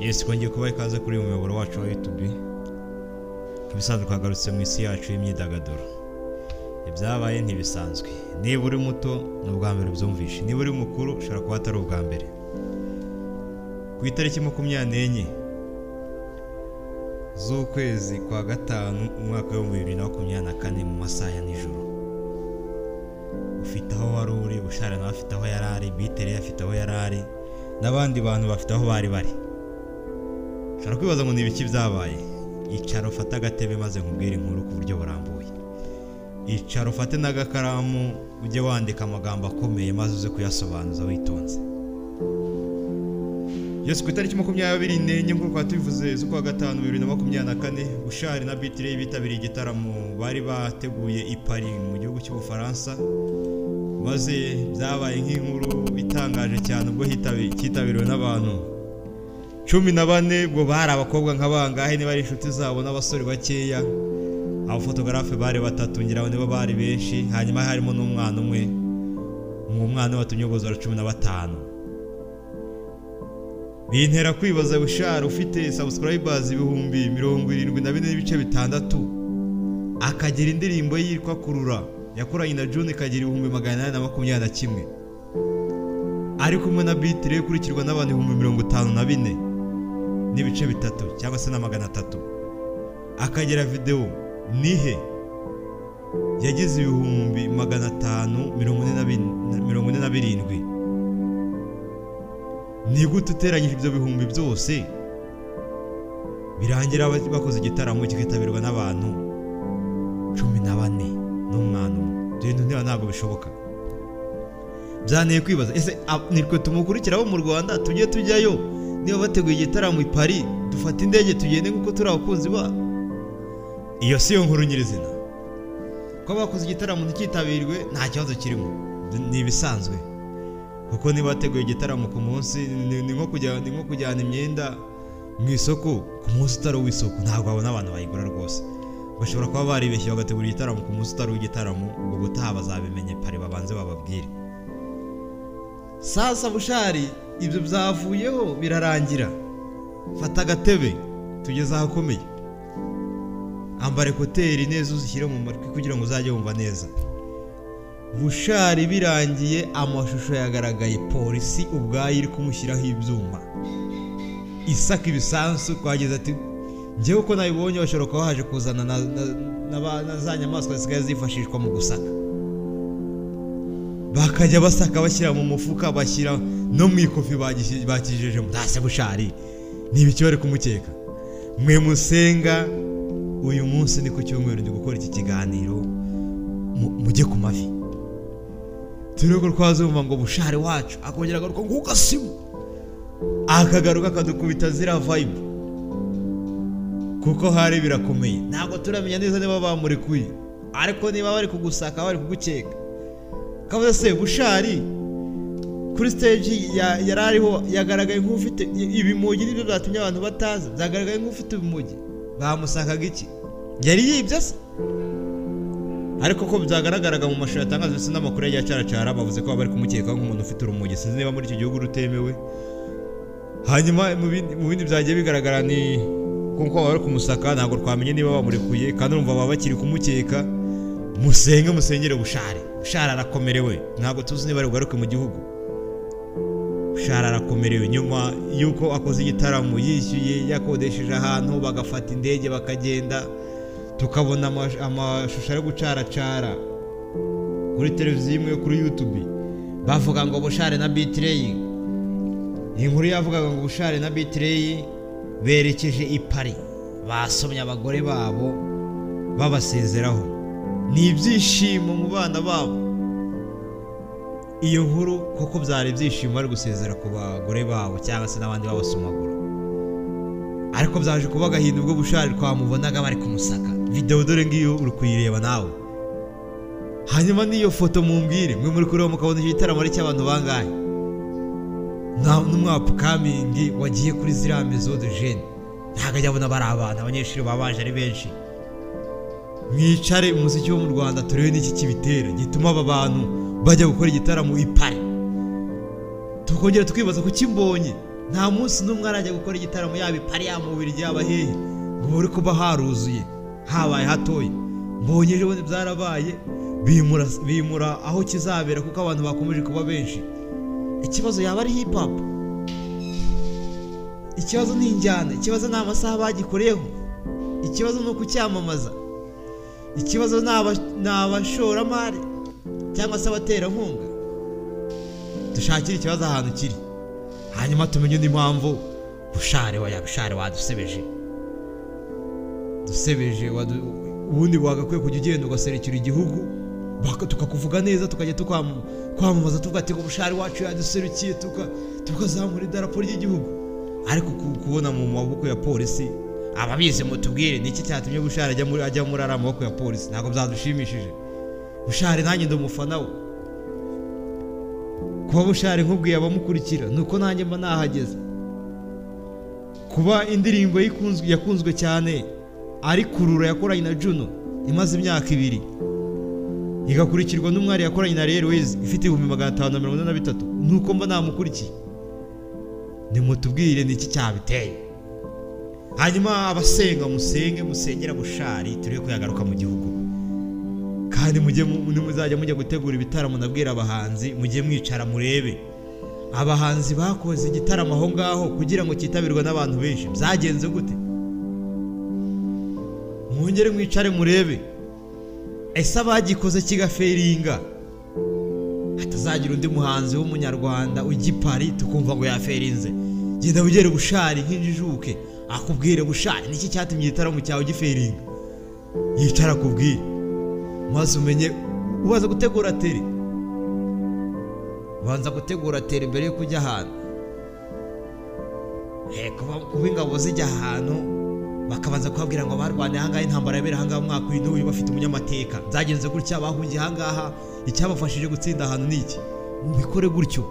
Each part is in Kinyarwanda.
yesu twongeye kubaha ikaze kuri uyu muyoboro wacu wa yutubi nk'ibisanzwe twagarutse mu isi yacu y'imyidagaduro ibyabaye ntibisanzwe niba uri muto ni ubwa mbere ubyumvishe niba uri mukuru ushobora kuba atari ubwa mbere ku itariki makumyabiri n'enye z'ukwezi kwa gatanu umwaka w'ibihumbi bibiri na makumyabiri na kane mu masaha ya nijoro ufite aho wari uri bushara nawe afite aho yari ari bitere afite aho yari ari n'abandi bantu bafite aho bari bari ushobora kwibaza ngo ni ibiki byabaye icara ufate agatebe maze nkubwire inkuru ku buryo burambuye icara ufate n'agakaramu ujye wandika amagambo akomeye maze uze kuyasobanuza witonze Yesu ku itariki makumyabiri n'enye nk'uko tubivuze z'ukwa gatanu bibiri na makumyabiri na kane bushari na bitireyi bitabiriye igitaramo bari bateguye i Paris mu gihugu cy'ubufaransa maze byabaye nk'inkuru itangaje cyane ubwo hitabi- cyitabiriwe n'abantu cumi na bane ubwo bari abakobwa nka bangahe niba ari inshuti zabo n'abasore bakeya abafotogarafe bari batatu ngira ngo nibo bari benshi hanyuma harimo n'umwana umwe uwo mwana watumye ubuzura cumi na batanu bintera kwibaza bushara ufite subscribers ibihumbi mirongo irindwi na bine n'ibice bitandatu akagira indirimbo yitwa kurura yakoranye na John ikagira ibihumbi magana inani na makumyabiri na kimwe ari kumwe na bitire ikurikirwa n'abantu ibihumbi mirongo itanu na bine n'ibice bitatu cyangwa se na magana atatu akagira videwo nihe yagize ibihumbi magana atanu mirongo ine na bin- mirongo ine na birindwi ni gute uteranyije ibyo bihumbi byose birangira ba- bakoze igitaramo kikitabirwa n'abantu cumi na bane n'umwana umwe ibyo bintu niba ntabwo bishoboka byanteye kwibaza ese ab- nitwe tumukurikira abo mu rwanda tujye tujyayo niba bateguye igitaramo i paris dufate indege tugende nk'uko turi abakunzi ba iyo si yo nkuru nyirizina kuba bakoze igitaramo ntikitabirwe nta kibazo kirimo ni ibisanzwe kuko niba wateguye igitaramo ku munsi ni- ni nko kujya- ni nko kujyana imyenda mu isoko ku munsi utari uw'isoko ntabwo wabona abantu bayigura rwose bashobora kuba baribeshye bagategura igitaramo ku munsi utari uw'igitaramo ubwo gutaha bazabimenye pari babanze bababwire sasa bushari ibyo byavuyeho birarangira fata agatebe tugeze ahakomeye ambara ekuteri neza uzishyire mu matwi kugira ngo uzajye wumva neza bushari birangiye amashusho yagaragaye polisi ubwayo iri kumushyiraho ibyuma isaka ibisansu twageze ati njyewe uko nabibonye bashobora kuba baje kuzana na, na, na, ba- na za nyamaswa zisigaye zifashishwa mu gusaka bakajya basaka bashyira mu mufuka bashyira no mu ikofi bagishyi- bakijejemo ntase bushari ni ibiki bari kumukeka mwe musenga uyu munsi ni ku cyumweru ndi gukora iki kiganiro mu- mujye ku mavi turego twazumva ngo bushare wacu akongera agaruka ngo ugasimu akagaruka akadukubita ziriya vayibu kuko hari birakomeye ntabwo turamenya neza niba bamurekuye ariko niba bari kugusaka bari kugukeka kabuze se bushari kuri stage ya- yari ariho yagaragaye nk'ufite i- ibimugi nibyo byatumye abantu bataza byagaragaye nk'ufite ibimugi bamusakaga iki yari yibye se ariko ko byagaragaraga mu mashusho yatangaje ndetse n'amakuru yagiye acaracara bavuze ko baba bari kumukekaho nk'umuntu ufite urumogi sinzi niba muri icyo gihugu rutemewe hanyuma mu bindi- mu bindi byagiye bigaragara ni kuko baba bari kumusaka ntabwo twamenye niba bamurekuye kandi urumva baba bakiri kumukeka musenge musengere bushare bushare arakomerewe ntabwo tuzi niba ari bugaruke mu gihugu bushare arakomerewe nyuma y'uko akoze igitaramo yishyuye yakodesheje ahantu bagafata indege bakagenda tukabona amash- amashusho ari gucaracara kuri televiziyo imwe kuri yutubi bavuga ngo bushare na bitireyi iyi nkuru yavugaga ngo bushare na bitireyi berekeje i pari basomye abagore babo babasezeraho ni ibyishimo mu bana babo iyo nkuru koko byari ibyishimo bari gusezera ku bagore babo cyangwa se n'abandi babasomagura ariko byaje kuba agahinda ubwo bushari twamubonaga bari kumusaka videwo dore ngiyo uri kuyireba nawe hanyuma n'iyo foto mumbwire mwe muri kureba mukabona icyo gitaramo ari cy'abantu bangahe Na- n'umwapukamingi wagiye kuri ziriya mezo de jene ntabwo ajya abona bari abana abanyeshuri baba baje ari benshi mwicare umuziki wo mu rwanda turebe n'iki kibitera gituma aba bantu bajya gukora igitaramo i Paris tukongera tukibaza kuki mbonye nta munsi n'umwe arajya gukora igitaramo yaba i pari yaba mu Bubiligi yaba hehe ngo uri kuba haruzuye habaye hatoya mbonye ejo bundi byarabaye bimura bimura aho kizabera kuko abantu bakomeje kuba benshi ikibazo yaba ari hip hop ikibazo ni injyana ikibazo ni amasaha bagikoreyeho ikibazo ni ukucyamamaza ikibazo ni aba- ni abashoramari cyangwa se abaterankunga dushakire ikibazo ahantu kiri hanyuma tumenye n'impamvu bushare wa bushare wadusebeje dusebeje wadu- ubundi wagakwiye kujya ugenda ugaserekera igihugu baka- tukakuvuga neza tukajya tukwam- kwamamaza tuvuga ati ngo bushari wacu yaduserukiye tuka- tukazamura idarapo ry'igihugu ariko ku- kubona mu maboko ya polisi ababizi mutubwire ni iki cyatumye bushari ajya muri ajya muri ariya maboko ya polisi ntabwo byadushimishije bushari nanjye ndi umufana we kuba bushari nkubwiye abamukurikira ni uko nanjye mba nahageze kuba indirimbo ye ikunzwe- yakunzwe cyane ari kurura yakoranye na juno imaze imyaka ibiri igakurikirwa n'umwari yakoranye na airways ifite ibihumbi magana atanu na mirongo ine na bitatu ni uko mba namukurikiye nimutubwire ni iki cyabiteye hanyuma abasenga musenge musengera bushari turi kuyagaruka mu gihugu kandi mujye mu- nimuzajya mujya gutegura ibitaramo nabwira abahanzi mujye mwicara murebe abahanzi bakoze igitaramo aho ngaho kugira ngo cyitabirwe n'abantu benshi byagenze gute mwongere mwicare murebe ese abagikoze kigaferinga hatazagira undi muhanzi w'umunyarwanda ugipari tukumva ngo yaferinze genda wigere bushari nk'injijuke akubwire bushari niki cyatumye igitaramo cyawe giferinga yicara akubwire maze umenye ubaza gutegura tere banza gutegura tere mbere yo kujya ahantu Eh, kuba kuba ingabo zijya ahantu bakabanza kubabwira ngo barwanya ahangaha intambara yabera ahangaha mu mwaka w'indwi uyu bafite umunyamateka byagenze gutya bahungiye ahangaha icyabafashije gutsinda ahantu ni iki mubikore gutyo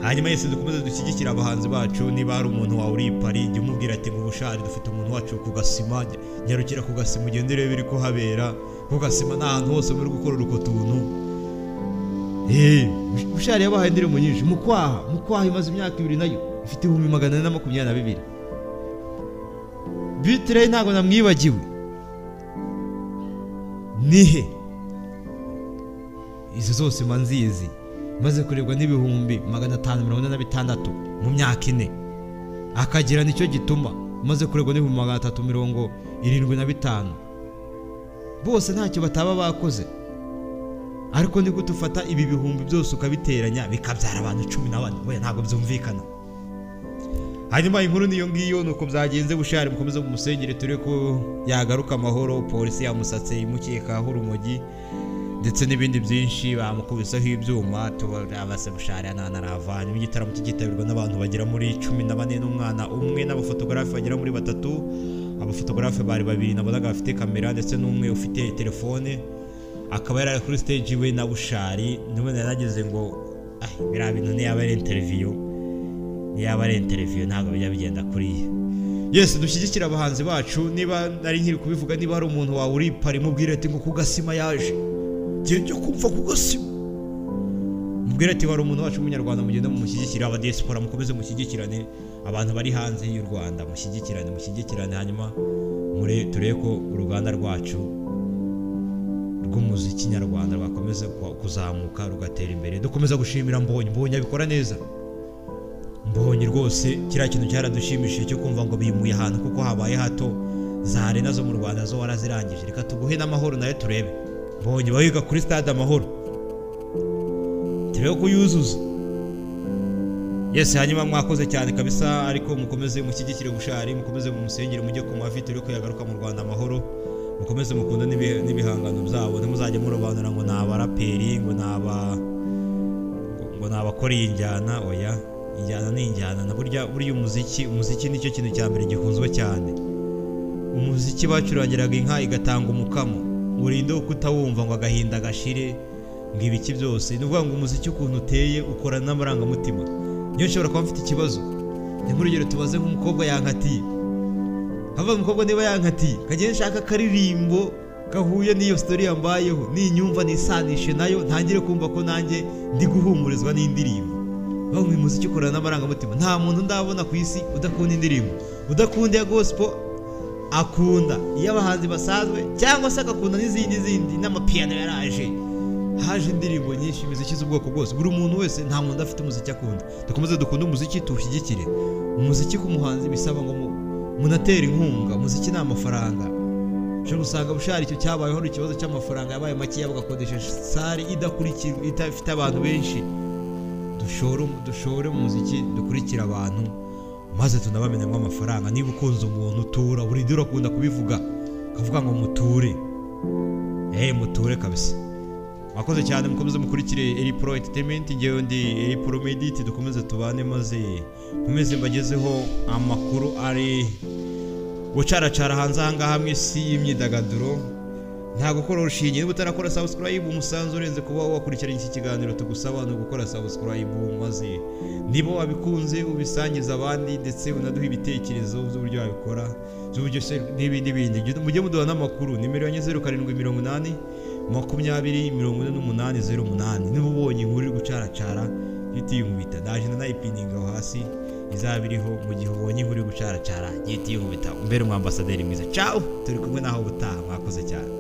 hanyuma yese dukomeze dushyigikire abahanzi bacu niba hari umuntu wawe uri i Paris jya umubwira ati ngo bushari dufite umuntu wacu ku gasima nya- nyarukira ku gasima ugende urebe ibiri kuhabera ku gasima ni ahantu hose muri gukorera utwo tuntu Eh, bushari yabahaye indirimbo nyinshi mukwaha mukwaha imaze imyaka ibiri nayo ifite ibihumbi magana ane na makumyabiri na bibiri bitire ntabwo namwibagiwe nihe izo zose mba nzizi maze kurebwa n'ibihumbi magana atanu mirongo ine na bitandatu mu myaka ine akagira nicyo gituma maze kurebwa n'ibihumbi magana atatu mirongo irindwi na bitanu bose ntacyo bataba bakoze ariko ni gute ufata ibi bihumbi byose ukabiteranya bikabyara abantu cumi na bane we ntabwo byumvikana hanyuma inkuru niyo ngiyo ni uko byagenze bushari mukomeze mumusengere ture ko yagaruka amahoro polisi yamusatse imukekaho urumogi ndetse n'ibindi byinshi bamukubiseho ibyuma tubase bushari nta naravanye igitaramo kikitabirwa n'abantu bagera muri cumi na bane n'umwana umwe n'abafotogarafe bagera muri batatu abafotogarafe bari babiri nabonaga bafite kamera ndetse n'umwe ufite telefone akaba yari ari kuri stage we na bushari niwe yarageze ngo ah biriya bintu niyaba ari interview yaba ari interiviyo ntabwo bijya bigenda kuriya yesi dushyigikire abahanzi bacu niba nari nkiri kubivuga niba hari umuntu wawe uri pari mubwire ati ngo kugasima yaje ngende kumva kugasima mubwire ati wari umuntu wacu w'umunyarwanda mugenda mumushyigikire abadiyesipora mukomeze mushyigikirane abantu bari hanze y'u rwanda mushyigikirane mushyigikirane hanyuma mure- turebe ko uruganda rwacu rw'umuziki nyarwanda rwakomeza kwa- kuzamuka rugatera imbere dukomeza gushimira mbonye mbonye abikora neza mbonye rwose kiriya kintu cyaradushimishije cyo kumva ngo bimuye ahantu kuko habaye hato za arena zo mu rwanda zo warazirangije reka tuguhe n'amahoro nayo turebe mbonye bayiga kuri stade amahoro turebe ko yuzuza yesi hanyuma mwakoze cyane kabisa ariko mukomeze mushyigikire bushari mukomeze mumusengere mujye ku mavi turi kuyagaruka mu rwanda amahoro mukomeze mukunda n'ibi- n'ibihangano byabo ntimuzajye murobanura ngo ni abaraperi ngo ni aba ngo ni abakoreye injyana oya injyana ni injyana na burya burya umuziki umuziki nicyo kintu cya mbere gikunzwe cyane umuziki bacurangiraga inka igatanga umukamo urinde wo kutawumva ngo agahinda gashire ngo ibiki byose ni ukuvuga ngo umuziki ukuntu uteye ukorana n'amarangamutima niyo nshobora kuba mfite ikibazo ni nk'urugero tubaze nk'umukobwa yankatiye hava umukobwa niba yankatiye kagenda nshaka akaririmbo gahuye n'iyo sitori yambayeho ninyumva nisanishe nayo ntangire kumva ko nanjye ndi guhumurizwa n'indirimbo bavuga ngo uyu muziki ukorana n'amarangamutima nta muntu ndabona ku isi udakunda indirimbo udakunda iya gospel akunda iy'abahanzi basanzwe cyangwa se agakunda n'izindi n'izindi n'amapiyano yaraje haje indirimbo nyinshi imiziki z'ubwoko bwose buri muntu wese nta muntu udafite umuziki akunda dukomeze dukunde umuziki tuwushyigikire umuziki k'umuhanzi bisaba ngo mu- munatere inkunga umuziki ni amafaranga ushobora gusanga bushari icyo cyabayeho ni ikibazo cy'amafaranga yabaye makeya bagakodesha sare idakurikirwa idafite abantu benshi dushore dushore mu muziki dukurikire abantu maze tunabamenyamo amafaranga niba ukunze umuntu tura burinde urakunda kubivuga ukavuga ngo muture eee muture kabisa mwakoze cyane mukomeze mukurikire eri pro entertainment ngewe ndi eri pro medit dukomeze tubane maze mukomeze mbagezeho amakuru ari gucaracara hanze ahangaha mu isi y'imyidagaduro nta gukora urushinge niba utarakora subscribe umusanzu urenze kuba wakurikiranye iki kiganiro tugusaba ni ugukora subscribe maze niba wabikunze ubisangiza abandi ndetse unaduha ibitekerezo by'uburyo wabikora by'uburyo se n'ibindi bindi mujye muduha n'amakuru nimero yanjye zeru karindwi mirongo inani makumyabiri mirongo ine n'umunani zeru umunani niba ubonye inkuru iri gucaracara yitiyumvita ndaje ndanayipininga aho hasi izaba iriho mu gihe ubonye inkuru iri gucaracara yitiyumvita umbere umwambasaderi mwiza ciao turi kumwe naho ubutaha mwakoze cyane